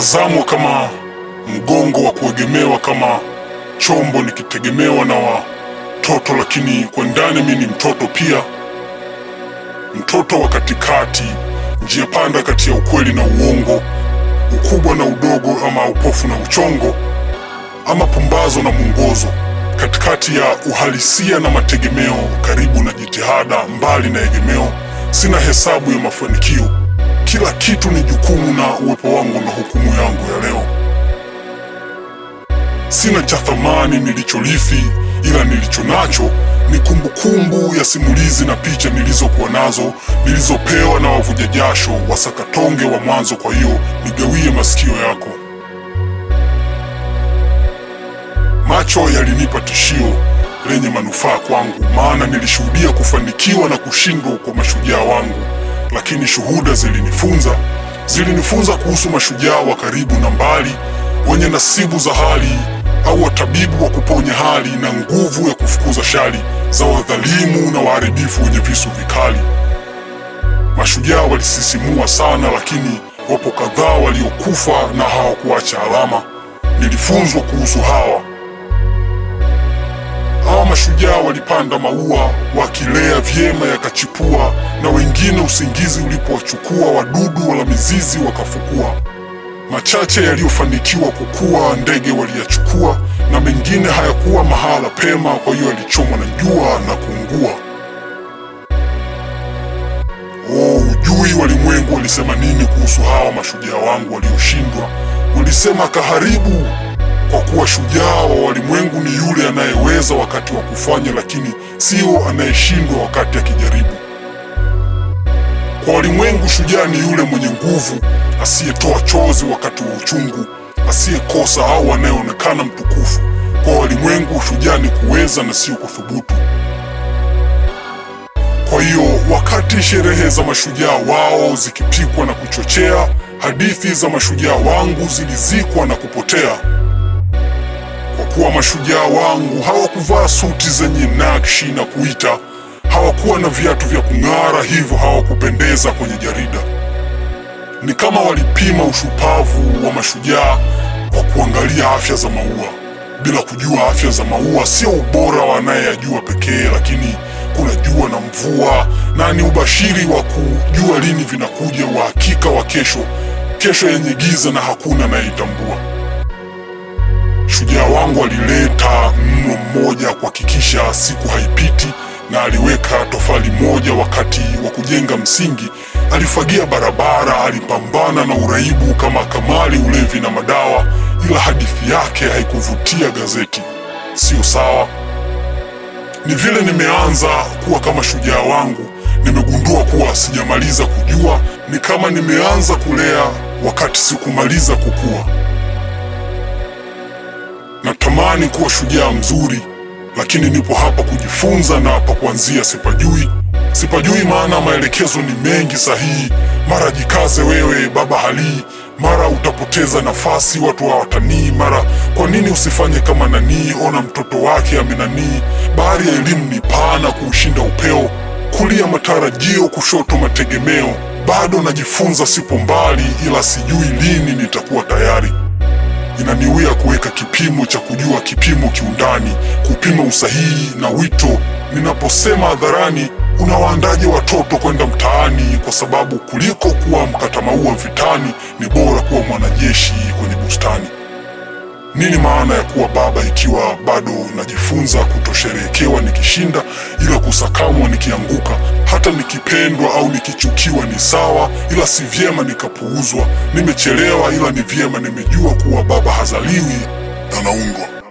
nikitazamwa kama mgongo wa kuegemewa, kama chombo nikitegemewa na watoto, lakini kwa ndani mi ni mtoto pia, mtoto wa katikati, njia panda kati ya ukweli na uongo, ukubwa na udogo, ama upofu na uchongo, ama pumbazo na mwongozo, katikati ya uhalisia na mategemeo, karibu na jitihada, mbali na egemeo. Sina hesabu ya mafanikio, kila kitu ni jukumu, na uwepo wangu na hukumu yangu ya leo. Sina cha thamani nilichorithi, ila nilicho nacho ni kumbukumbu ya simulizi na picha nilizokuwa nazo, nilizopewa na wavuja jasho, wasakatonge wa mwanzo. Kwa hiyo nigawie masikio yako. Macho yalinipa tishio lenye manufaa kwangu, maana nilishuhudia kufanikiwa na kushindwa kwa mashujaa wangu, lakini shuhuda zilinifunza zilinifunza kuhusu mashujaa wa karibu na mbali, wenye nasibu za hali au watabibu wa kuponya hali na nguvu ya kufukuza shari za wadhalimu na waharibifu wenye visu vikali. Mashujaa walisisimua sana, lakini wapo kadhaa waliokufa na hawakuacha alama. Nilifunzwa kuhusu hawa hawa mashujaa walipanda maua wakilea vyema yakachipua, na wengine usingizi ulipowachukua wadudu wala mizizi wakafukua. Machache yaliyofanikiwa kukua ndege waliyachukua, na mengine hayakuwa mahala pema, kwa hiyo yalichomwa na jua na kuungua. Oh, ujui walimwengu walisema nini kuhusu hawa mashujaa wangu walioshindwa? Walisema kaharibu kwa kuwa shujaa wa walimwengu ni yule anayeweza wakati wa kufanya, lakini sio anayeshindwa wakati akijaribu. Kwa walimwengu, shujaa ni yule mwenye nguvu, asiyetoa chozi wakati wa uchungu, asiyekosa au anayeonekana mtukufu. Kwa walimwengu, shujaa ni kuweza na sio kuthubutu. Kwa hiyo wakati sherehe za mashujaa wao zikipikwa na kuchochea, hadithi za mashujaa wangu zilizikwa na kupotea kwa kuwa mashujaa wangu hawakuvaa suti zenye nakshi na kuita, hawakuwa na viatu vya kung'ara, hivyo hawakupendeza kwenye jarida. Ni kama walipima ushupavu wa mashujaa kwa kuangalia afya za maua, bila kujua afya za maua sio ubora wa anayeyajua pekee, lakini kuna jua na mvua, na ni ubashiri wa kujua lini vinakuja, uhakika wa kesho, kesho yenye giza na hakuna anayeitambua. Shujaa wangu alileta mno mmoja kuhakikisha siku haipiti, na aliweka tofali moja wakati wa kujenga msingi. Alifagia barabara, alipambana na uraibu kama kamali, ulevi na madawa, ila hadithi yake haikuvutia gazeti. Sio sawa. Ni vile nimeanza kuwa kama shujaa wangu, nimegundua kuwa sijamaliza kujua. Ni kama nimeanza kulea wakati sikumaliza kukua. Natamani kuwa shujaa mzuri, lakini nipo hapa kujifunza na pa kuanzia sipajui. Sipajui maana maelekezo ni mengi sahihi. Mara jikaze wewe baba halii, mara utapoteza nafasi watu hawatanii, mara kwa nini usifanye kama nanii, ona mtoto wake amenanii. Bahari ya elimu ni pana kuushinda upeo, kulia matarajio, kushoto mategemeo. Bado najifunza, sipo mbali, ila sijui lini nitakuwa tayari. Inaniwia kuweka kipimo cha kujua kipimo kiundani, kupima usahihi na wito. Ninaposema hadharani, unawaandaje watoto kwenda mtaani? Kwa sababu kuliko kuwa mkata maua vitani, ni bora kuwa mwanajeshi kwenye bustani. Nini maana ya kuwa baba ikiwa bado najifunza kutosherehekewa nikishinda, ila kusakamwa nikianguka? Hata nikipendwa au nikichukiwa ni sawa, ila si vyema nikapuuzwa. Nimechelewa, ila ni vyema nimejua kuwa baba hazaliwi, anaundwa.